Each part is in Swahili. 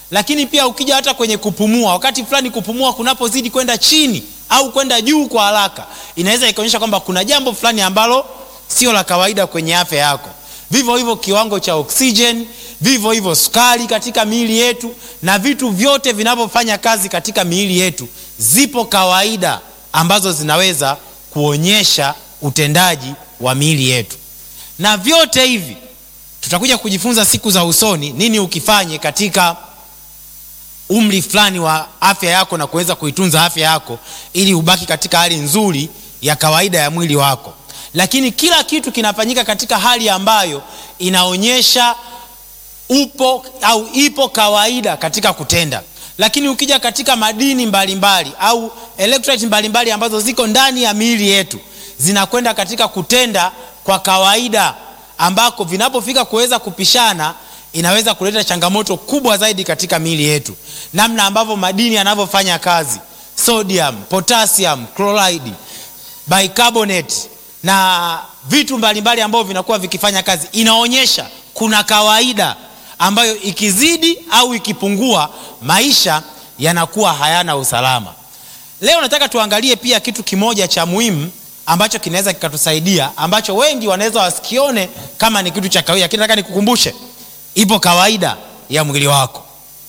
lakini pia ukija hata kwenye kupumua wakati fulani kupumua kunapozidi kwenda chini au kwenda juu kwa haraka inaweza ikaonyesha kwamba kuna jambo fulani ambalo sio la kawaida kwenye afya yako vivyo hivyo kiwango cha oksijeni vivyo hivyo sukari katika miili yetu na vitu vyote vinavyofanya kazi katika miili yetu zipo kawaida ambazo zinaweza kuonyesha utendaji wa miili yetu na vyote hivi tutakuja kujifunza siku za usoni nini ukifanye katika umri fulani wa afya yako na kuweza kuitunza afya yako ili ubaki katika hali nzuri ya kawaida ya mwili wako lakini kila kitu kinafanyika katika hali ambayo inaonyesha upo au ipo kawaida katika kutenda lakini ukija katika madini mbalimbali mbali, au electrolyte mbalimbali ambazo ziko ndani ya miili yetu zinakwenda katika kutenda kwa kawaida ambako vinapofika kuweza kupishana inaweza kuleta changamoto kubwa zaidi katika miili yetu namna ambavyo madini yanavyofanya kazi sodium potassium chloride bicarbonate na vitu mbalimbali ambavyo vinakuwa vikifanya kazi inaonyesha kuna kawaida ambayo ikizidi au ikipungua maisha yanakuwa hayana usalama leo nataka tuangalie pia kitu kimoja cha muhimu ambacho kinaweza kikatusaidia ambacho wengi wanaweza wasikione kama ni kitu cha kawaida lakini nataka nikukumbushe ipo kawaida ya mwili wako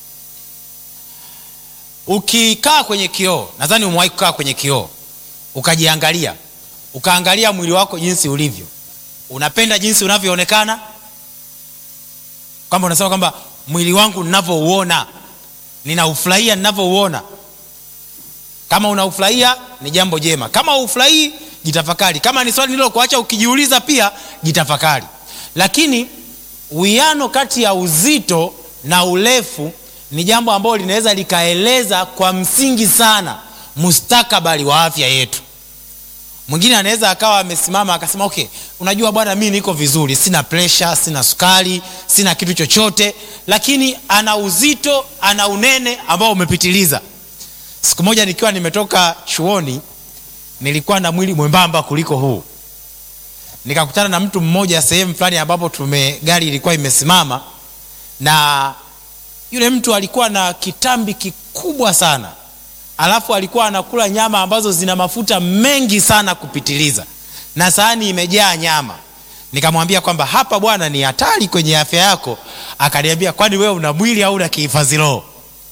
ukikaa kwenye kioo nadhani umewahi kukaa kwenye kioo ukajiangalia ukaangalia mwili wako jinsi ulivyo unapenda jinsi unavyoonekana kwamba unasema kwamba mwili wangu ninavyouona ninaufurahia ninavyouona kama unaufurahia ni jambo jema kama ufurahii jitafakari kama ni swali nilokuacha ukijiuliza pia jitafakari lakini uwiano kati ya uzito na urefu ni jambo ambalo linaweza likaeleza kwa msingi sana mustakabali wa afya yetu mwingine anaweza akawa amesimama akasema okay unajua bwana mi niko vizuri sina presha sina sukari sina kitu chochote lakini ana uzito ana unene ambao umepitiliza siku moja nikiwa nimetoka chuoni nilikuwa na mwili mwembamba kuliko huu nikakutana na mtu mmoja sehemu fulani ambapo tume gari ilikuwa imesimama na yule mtu alikuwa na kitambi kikubwa sana alafu alikuwa anakula nyama ambazo zina mafuta mengi sana kupitiliza na sahani imejaa nyama nikamwambia kwamba hapa bwana ni hatari kwenye afya yako akaniambia kwani wewe una mwili au una kihifadhi roho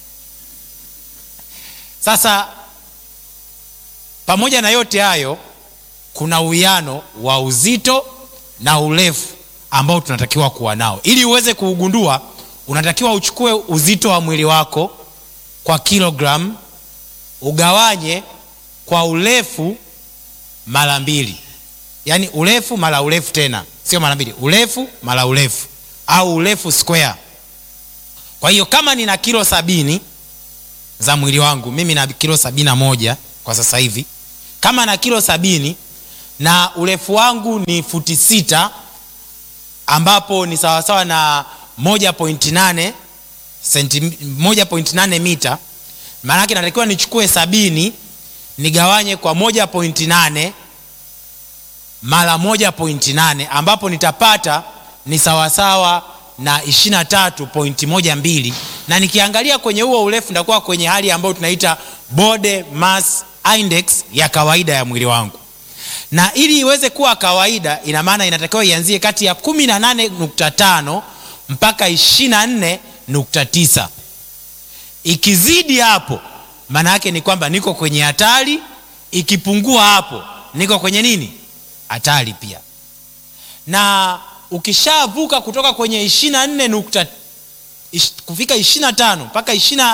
sasa pamoja na yote hayo kuna uwiano wa uzito na urefu ambao tunatakiwa kuwa nao ili uweze kuugundua unatakiwa uchukue uzito wa mwili wako kwa kilogram ugawanye kwa urefu mara mbili yaani urefu mara urefu tena sio mara mbili urefu mara urefu au urefu square kwa hiyo kama nina kilo sabini za mwili wangu mimi na kilo sabini na moja kwa sasa hivi kama na kilo sabini na urefu wangu ni futi sita ambapo ni sawasawa na moja pointi nane senti, moja pointi nane mita maanake natakiwa nichukue sabini nigawanye kwa moja pointi nane mara moja pointi nane ambapo nitapata ni sawasawa na ishirina tatu pointi moja mbili na nikiangalia kwenye huo urefu nitakuwa kwenye hali ambayo tunaita body mass index ya kawaida ya mwili wangu na ili iweze kuwa kawaida ina maana inatakiwa ianzie kati ya 18.5 mpaka 24.9 ikizidi hapo maana yake ni kwamba niko kwenye hatari ikipungua hapo niko kwenye nini hatari pia na ukishavuka kutoka kwenye 24 nukta, ish, kufika 25 mpaka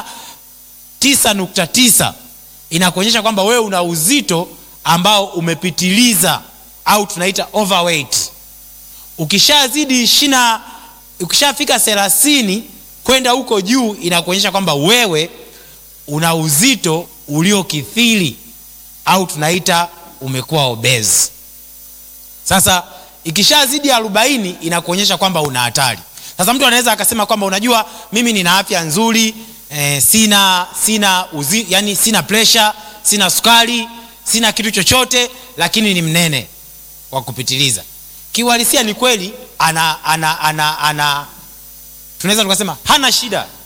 29.9 inakuonyesha kwamba wewe una uzito ambao umepitiliza au tunaita overweight ukishazidi ishina ukishafika thelathini kwenda huko juu inakuonyesha kwamba wewe una uzito uliokithiri au tunaita umekuwa obese sasa ikishazidi arobaini inakuonyesha kwamba una hatari sasa mtu anaweza akasema kwamba unajua mimi nina afya nzuri eh, sina sina uzi, yani sina pressure sina sukari sina kitu chochote lakini ni mnene wa kupitiliza kiuhalisia ni kweli ana, ana, ana, ana tunaweza tukasema hana shida